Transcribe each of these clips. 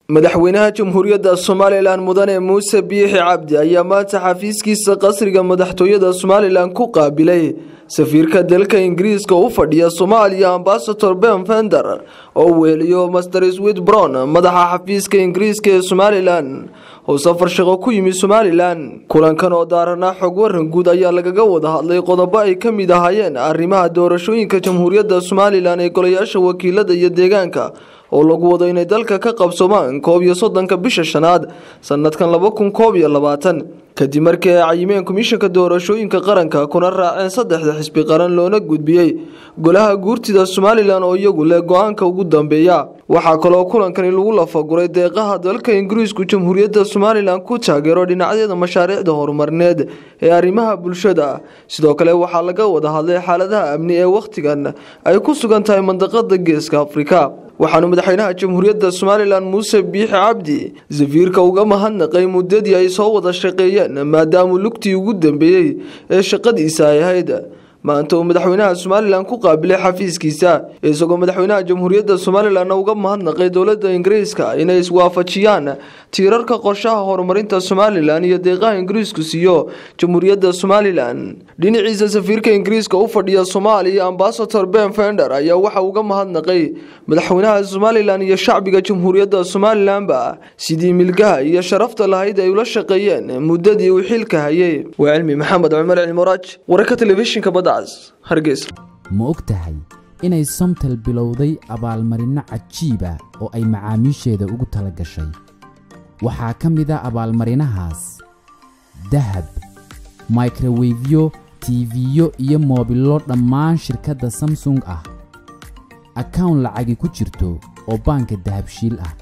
madaxweynaha jamhuuriyadda somalilan mudane muuse biixi cabdi ayaa maanta xafiiskiisa qasriga madaxtooyada somalilan ku qaabilay safiirka dalka ingiriiska u fadhiya soomaaliya ambasador ben fender oo weeliyo master swit brown madaxa xafiiska ingiriiska ee somalilan oo safar shaqo ku yimi somalilan kulankan oo daaranaa xog waran guud ayaa lagaga wada hadlay qodobo ay ka mid ahaayeen arrimaha doorashooyinka jamhuuriyadda somalilan ee golayaasha wakiilada iyo deegaanka oo lagu wado inay dalka ka qabsomaan koob iyo soddonka bisha shanaad sanadkan laba kun koob iyo labaatan kadib markii ay cayimeen komishanka doorashooyinka qaranka kuna raaceen saddexda xisbi qaran loona gudbiyey golaha guurtida somalilan oo iyagu leh go-aanka ugu dambeeya waxaa kaloo kulankani lagu lafaguray deeqaha dalka ingiriisku jamhuuriyadda somalilan ku taageero dhinacyada mashaariicda horumarneed ee arrimaha bulshada sidoo kale waxaa laga wada hadlay xaaladaha amni ee wakhtigan ay ku sugan tahay mandaqada geeska afrika waxaanu madaxweynaha jamhuuriyadda somalilan muuse biixi cabdi safiirka uga mahadnaqay muddadii ay soo wada shaqeeyeen maadaamuu lugtii ugu dambeeyey ee shaqadiisa ay ahayd maanta uu madaxweynaha somalilan ku qaabilay xafiiskiisa isagoo madaxweynaha jamhuuriyadda somalilanna uga mahadnaqay dowladda ingiriiska inay iswaafajiyaan tiirarka qorshaha horumarinta somalilan iyo deeqaha ingiriisku siiyo jamhuuriyadda somalilan dhinaciisa safiirka ingiriiska u fadhiya soomaaliya ambasador ben fender ayaa waxa uga mahadnaqay madaxweynaha somalilan iyo shacbiga jamhuuriyadda somalilanba sidii milgaha iyo sharafta lahayd ay ula shaqeeyeen muddadii uu xilka hayay waa cilmi maxamed cumar cilmuraaj wararka telefishinka badacas hargeysa ma og tahay inay somtel bilowday abaalmarinno cajiiba oo ay macaamiisheeda ugu tala gashay waxaa ka mid a abaalmarinahaas dahab microwefyo tiifiyo iyo moobillo dhammaan shirkadda samsung ah akawn lacagi ku jirto oo baanka dahabshiil ah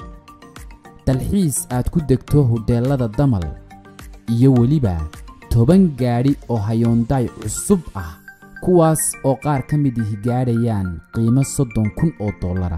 dalxiis aad ku degto hodheellada damal iyo weliba toban gaadhi oo hayoondaay cusub ah kuwaas oo qaar ka mid ihi gaadhayaan qiimo soddon kun oo dollara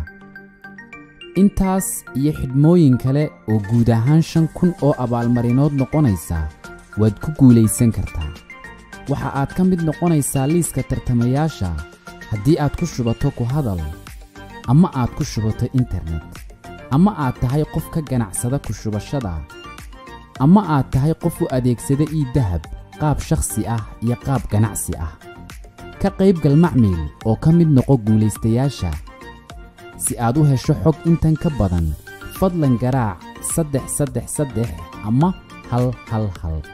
intaas iyo xidhmooyin kale oo guud ahaan shan kun oo abaalmarinood noqonaysa waad ku guulaysan kartaa waxa aad ka mid noqonaysaa liiska tartamayaasha haddii aad ku shubato ku hadal ama aad ku shubato internet ama aad tahay qof ka ganacsada ku shubashada ama aad tahay qof u adeegsada ii dahab qaab shakhsi ah iyo qaab ganacsi ah ka qaybgal macmiil oo ka mid noqo guulaystayaasha si aad u hesho xog intan ka badan fadlan garaac saddex saddex saddex ama hal hal hal